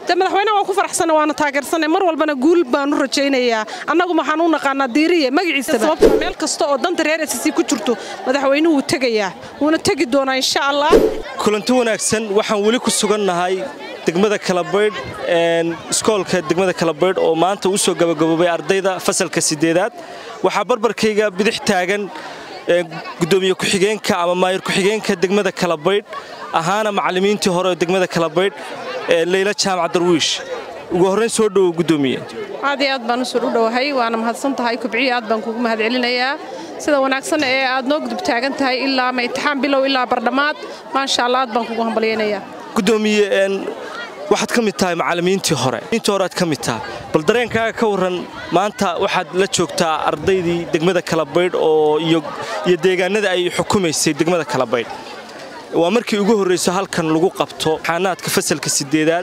de madaxweynaha waan ku faraxsanna waana taageersanay mar walbana guul baanu rajaynayaa annagu waxaan u naqaanaa diiriye magaciisa sababta meel kasta oo danta reer sc ku jirto madaxweynuhu wuu tegayaa wuuna tegi doonaa insha allah kulanti wanaagsan waxaan weli ku sugannahay degmada kalabaydh iskoolka degmada kalabaydh oo maanta u soo gabagaboobay ardayda fasalka sideedaad waxaa barbarkayga bidix taagan gudoomiye ku-xigeenka ama maayir ku-xigeenka degmada kalabaydh ahaana macallimiintii hore oo degmada kalabaydh leyla jaamac darwiish ugu horrayn soo dhowo gudoomiye aad iyo aad baan usoo u dhowahay waana mahadsan tahay kubciya aad baan kugu mahad celinayaa sida wanaagsan ee aad noo gudub taagan tahay ilaa ma imtixaan bilow ilaa bardhammaad maasha allah aad baan kugu hambalyaynayaa gudoomiye waxaad ka mid tahay macallimiintii hore intii hore aad ka mid tahay bal dareenkaaga ka warran maanta waxaad la joogtaa ardaydii degmada kalabaydh oo iyo deegaanada ay xukumaysay degmada kalabaydh waa markii ugu horrayso halkan lagu qabto xaanaadka fasalka sideedaad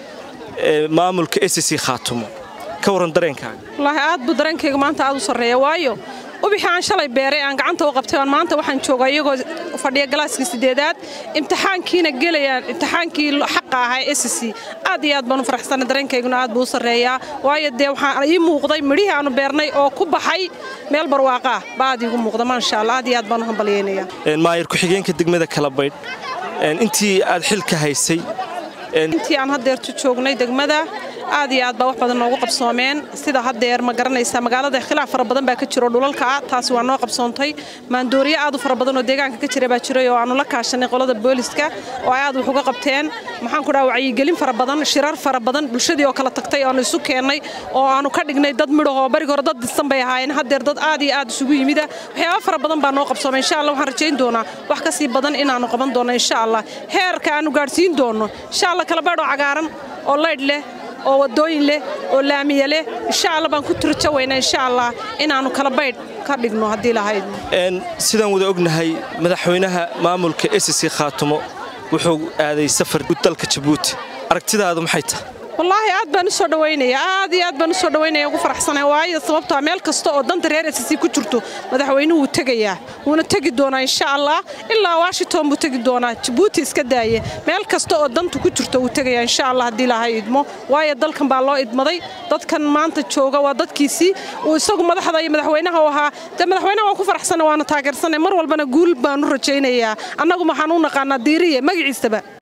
ee maamulka sc khaatumo ka warran dareenkaaga wallaahi aad buu dareenkayga maanta aad u sarreeya waayo ubixii aan shalay beeray aan gacanta u qabtay aan maanta waxaan joogaa iyagoo fadhiya galaaskii sideedaad imtixaankiina gelayaan imtixaankii xaqa ahaa sc aad iyo aad baan u faraxsanay dareenkayguna aad buu u sarreeyaa waayo dee waxaan ii muuqday midhihii aanu beernay oo ku baxay meel barwaaqaa baa aad iigu muuqda maasha allah aad iyo aad baan u hambalyaynayaa maayir ku-xigeenka degmada kalabaydh intii aad xilka haysay intii aan haddeertu joognay degmada aad iyo aad baa wax badan noogu qabsoomeen sida haddeer ma garanaysaa magaalada khilaaf fara badan baa ka jiro dhulalka ah taasi waa noo qabsoontay maandooriye aad u fara badan oo deegaanka ka jira baa jiray oo aanu la kaashanay qolada booliska oo ay aad wax uga qabteen maxaan ku dhaha wacyigelin fara badan shirar fara badan bulshadii oo kala tagtay oo aanu isu keennay oo aanu ka dhignay dad midhahoo bariga hore dad disan bay ahaayeen haddeer dad aad iyo aad isugu yimida waxyaaba fara badan baa noo qabsoomay insha allah waxaan rajayn doonaa wax ka sii badan inaannu qaban doonno insha allah heerka aanu gaadhsiin doonno insha allah kalabaydh oo cagaaran oo laydh leh oo wadooyin leh oo laamiya leh insha alla baan ku turjo weynaa insha allah inaannu kala baydh ka dhigno haddii lahayd sidaan wada ognahay madaxweynaha maamulka sc khaatumo wuxuu aaday safar dalka jabuuti aragtidaadu maxay tahay wallaahi aad baan u soo dhawaynaya aad iyo aad baan u soo dhawaynaya ugu faraxsanay waayo sababtaa meel kasta oo danta reer sc ku jirto madaxweynuhu wuu tegayaa wuuna tegi doonaa insha allah ilaa washington buu tegi doonaa jabuuti iska daaye meel kasta oo danta ku jirto wuu tegayaa insha allah haddii lahay idmo waayo dalkan baa loo idmaday dadkan maanta jooga waa dadkiisii uu isagu madaxda iyo madaxweynaha u ahaa dee madaxweynaha waan ku faraxsanay waana taageersanay mar walbana guul baanu rajaynayaa annagu waxaan u naqaanaa diiriye magaciisaba